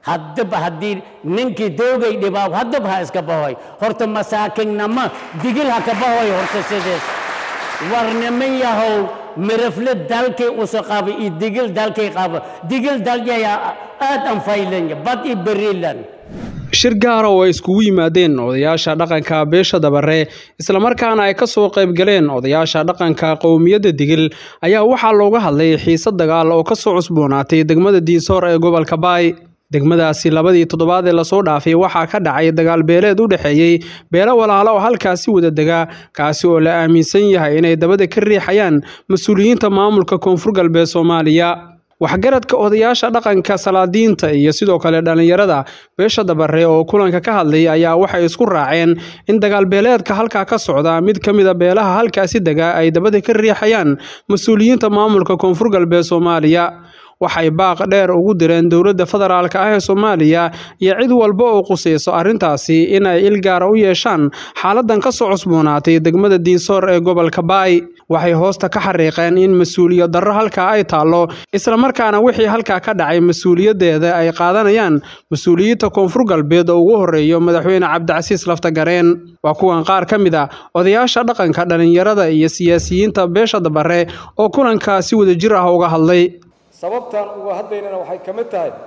haddaba haddii ninkii doogay dhibaab haddaba ha iska bahoy horta masaakinnama digil ha ka bahoy horta sidees war niman yahow mirafle dalkay usa qaba iyo digil dalkay qaba digil daljaya aad an faylanya bad i berilan shir gaara oo ay iskugu yimaadeen odayaasha dhaqanka beesha dabare islamarkaana ay ka soo qayb galeen odayaasha dhaqanka qowmiyadda digil ayaa waxaa looga hadlay xiise dagaal oo ka soo cusboonaatay degmada diinsoor ee gobolka baay degmadaasi labadii toddobaad ee lasoo dhaafay waxaa ka dhacay dagaal beeleed u dhexeeyey beelo walaalo oo halkaasi wada dega kaasi oo la aaminsan yahay inay dabada ka riixayaan mas-uuliyiinta maamulka koonfur galbeed soomaaliya waxgaradka odayaasha dhaqanka salaadiinta iyo sidoo kale dhallinyarada beesha dabare oo kulanka ka hadlay ayaa waxay isku raaceen in dagaalbeeleedka halkaa ka socda mid ka mida beelaha halkaasi dega ay dabada ka riixayaan mas-uuliyiinta maamulka koonfur galbeed soomaaliya waxay baaq dheer ugu direen dowladda federaalka ah ee soomaaliya iyo cid walba oo qusayso arrintaasi in ay il gaara u yeeshaan xaaladan ka soo cusboonaatay degmada diinsoor ee gobolka baay waxay hoosta ka xariiqeen in mas-uuliyad darro halkaa ay taallo islamarkaana wixii halkaa ka dhacay mas-uuliyaddeeda ay qaadanayaan mas-uuliyiinta koonfur galbeed oo ugu horreeyo madaxweyne cabdicasiis laftagareen waa kuwan qaar ka mid a odayaasha dhaqanka dhallinyarada iyo siyaasiyiinta beesha dabare oo kulankaa si wadajir ah uga hadlay sababtaan uga hadlaynana waxay ka mid tahay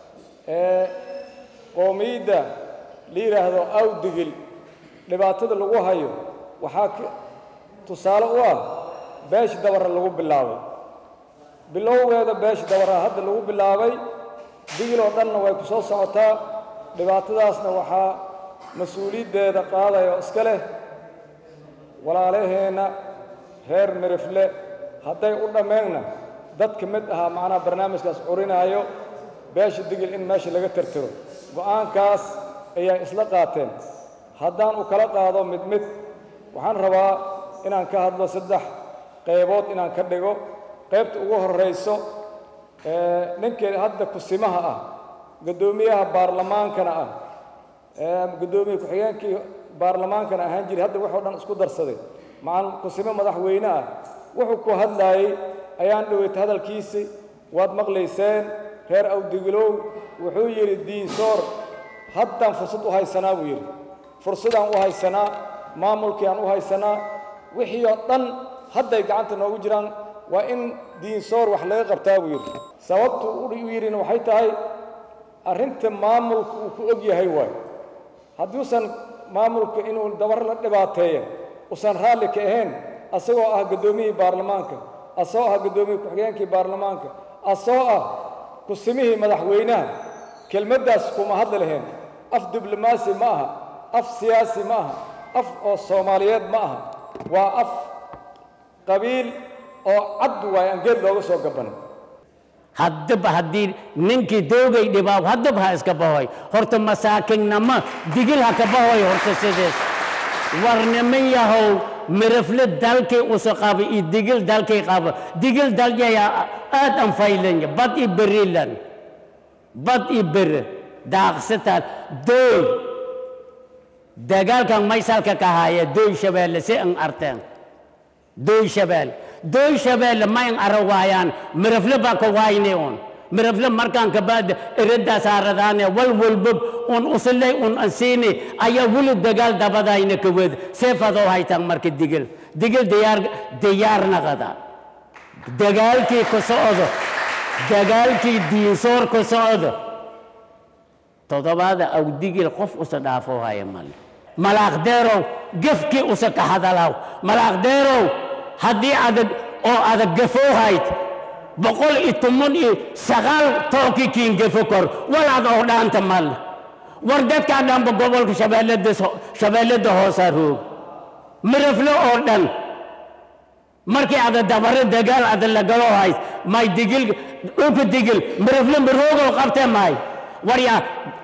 qoomiyadda la yidhaahdo awdigil dhibaatada lagu hayo waxaa tusaale u ah beeshi dabara lagu bilaabay bilowgeeda beeshi dabara hadda lagu bilaabay digil oo dhanna way ku soo socotaa dhibaatadaasna waxaa mas-uuliyaddeeda qaadaya iska leh walaalaheenna reer mirifle hadday u dhammeenna dad ka mid ahaa macnaha barnaamijkaas curinaayo beesha digil in meesha laga tirtiro go'aankaas ayay isla qaateen haddaan u kala qaado mid mid waxaan rabaa inaan ka hadlo saddex qaybood inaan ka dhigo qaybta ugu horrayso ninkii hadda kusimaha ah guddoomiyaha baarlamaankana ah guddoomiye ku-xigeenkii baarlamaankana ahaan jiray hadda wuxuu dhan isku darsaday macalin kusimo madaxweyne ah wuxuu ku hadlaayey ayaan dhoweyta hadalkiisii waad maqlayseen reer awdigilow wuxuu yidhi diinsoor haddaan fursad u haysanaa buu yidhi fursadaan u haysanaa maamulkii aan u haysanaa wixii oo dhan hadday gacanta noogu jiraan waa in diinsoor wax laga qabtaa buu yidhi sababtu u yidhina waxay tahay arrinta maamulka uu ku og yahay waayo hadduusan maamulka inuu dabar la dhibaateeya usan raalli ka ahayn asagoo ah guddoomiyihii baarlamaanka asoo ah guddoomiye ku-xigeenkii baarlamaanka asoo ah kusimihii madaxweynaha kelmaddaas kuma hadli lahayn af diblomaasi ma aha af siyaasi ma aha af oo soomaaliyeed ma aha waa af qabiil oo cad waay aan geed looga soo gabanin haddaba haddii ninkii doogay dhibaab haddaba ha iska bahoy horta masaakinnama digil ha ka bahoy horta sidees war niman yahow mirafle dalkay usa qaba iyo digil dalkay qaba digil daljaya aad an faylanya bad i berilan bad i bere daaqsataan dooy dagaalkan maysalka ka haya dooy shabeelle si an arteen dooy shabeelle dooy shabeelle ma in ara waayaan mirafle baa ka waayne un mirafle markaan kabaad ereddaa saaradaane wal walbab un usilay un ansiini ayaa weli dagaal dabadayna ka wed seefadoo haytaan marka digil digil diyaar diyaar naqada dagaalkii ku socdo dagaalkii diinsoor ku socdo toddobaada aw digil qof usa dhaafoo haya male malaaqdeerow gefkii usa ka hadalaw malaaqdeerow haddii adag oo adag gafoo hayd boqol iyo toban iyo sagaal tooki kiin gefo kor walaad oo dhaanta mal war dadkaa dhanba gobolka shabeellada shabeellada hoosaa roog mirafle oo dhan markii ada dabare dagaal ada lagalo hays may digil dhulka digil mirafle maroogow qabte maay waryaa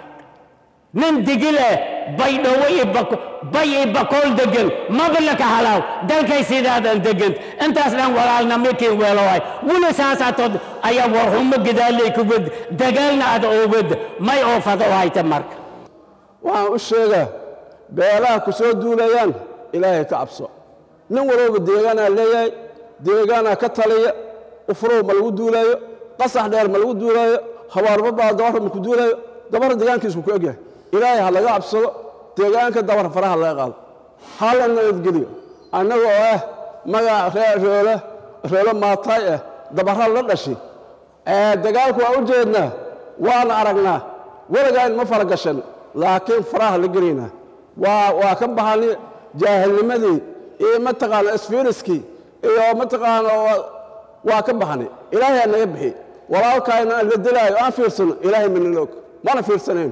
nin digile baydhowo iyo bay iyo bakool degan maba laka halaaw dalkay sidaadan degan intaas dhan walaalna mikii weelohay weli saasaatood ayaa warhumo gadaaley ku wed dagaalna ada oo wed may oo fado hayta marka waxaan u sheegaa beelaha ku soo duulayaan ilaahay ka cabso nin walbaba deegaanaa leeyahay deegaanaa ka taliya ufurow ma lagu duulaayo qasax dheer ma lagu duulaayo habaarba baa dabarra ma ku duulaayo dabar deegaankiisku ku egyahay ilaahay ha laga cabsado deegaanka dabar faraha laga qaado ha la nabadgeliyo annaga oo ah magac ree roole roolo maataay ah dabarra la dhashi dagaalku waa u jeednaa waana aragnaa weligaan ma fara gashan laakiin faraha la gelaynaa waa waa ka bahani jaahilnimadii iyo mataqaana isfiiriskii iyo mataqaana waa ka bahani ilaahay aa naga bixi walaalkaayna aan la dilaayo aan fiirsano ilaahay manala og mana fiirsanayn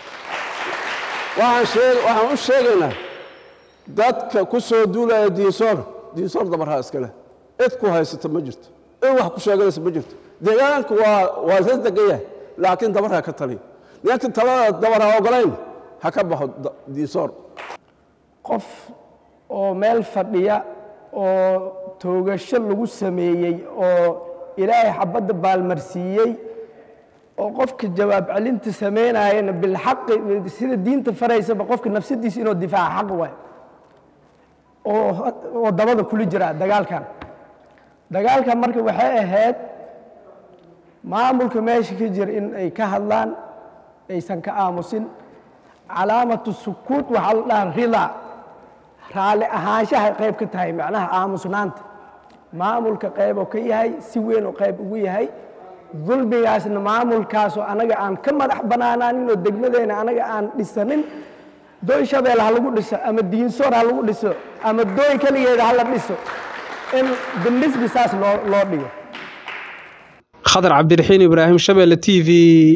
waxaan u sheegaynaa dadka ku soo duulaya diinsoor diinsoor dabarhaa iskale cid ku haysata ma jirto cid wax ku sheeganaysa ma jirto deegaanka waa waa isla degan yahay laakiin dabarha ka taliya ninkii talada dabar ha ogolayn ha ka baxo diinsoor qof oo meel fadhiya oo toogasho lagu sameeyey oo ilaahay xabadda baalmarsiiyey oo qofka jawaab celinta samaynayana bilxaqi sida diinta faraysaba qofka nafsadiisa inuu difaaca xaq waay oo oo dabada kula jira dagaalkan dagaalkan marka waxay ahayd maamulka meesha ka jira in ay ka hadlaan aysan ka aamusin calaamatu sukuut waxaa la dhaha rida raalli ahaanshahay qayb ka tahay macnaha aamusnaanta maamulka qayb oo ka yahay si weyn oo qayb ugu yahay dulmigaasna maamulkaasoo anaga aan ka madax bannaanaanin oo degmadeena anaga aan dhisanin dooy shabeel ha lagu dhiso ama diinsoor ha lagu dhiso ama dooy keligeeda ha la dhiso in bilisbi saas loo loo dhigo khadar cabdiraxiin ibraahim shabeelle t v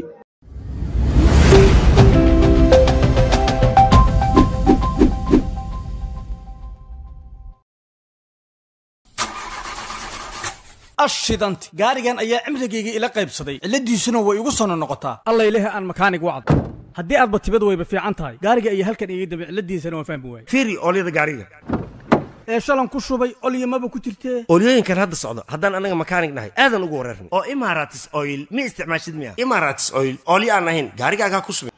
ashidanti gaarigan ayaa cimrigayga ila qaybsaday cilladiisuna way igu sono noqotaa alla ilahi aan makaanig wacd haddii aadba tibad wayba fiican tahay gaariga ayaa halkan iga dambe cilladiisana waan fahmi waayey fiiri oolyada gaariga ee shalan ku shubay olyamaba ku jirtee oolyooyinkan hadda socdo haddaan annaga makaanig nahay aadan ugu wareerna oo imaratis oil ma isticmaashid miya imaratis oil oolyo aan ahayn gaarigaagaa ku subi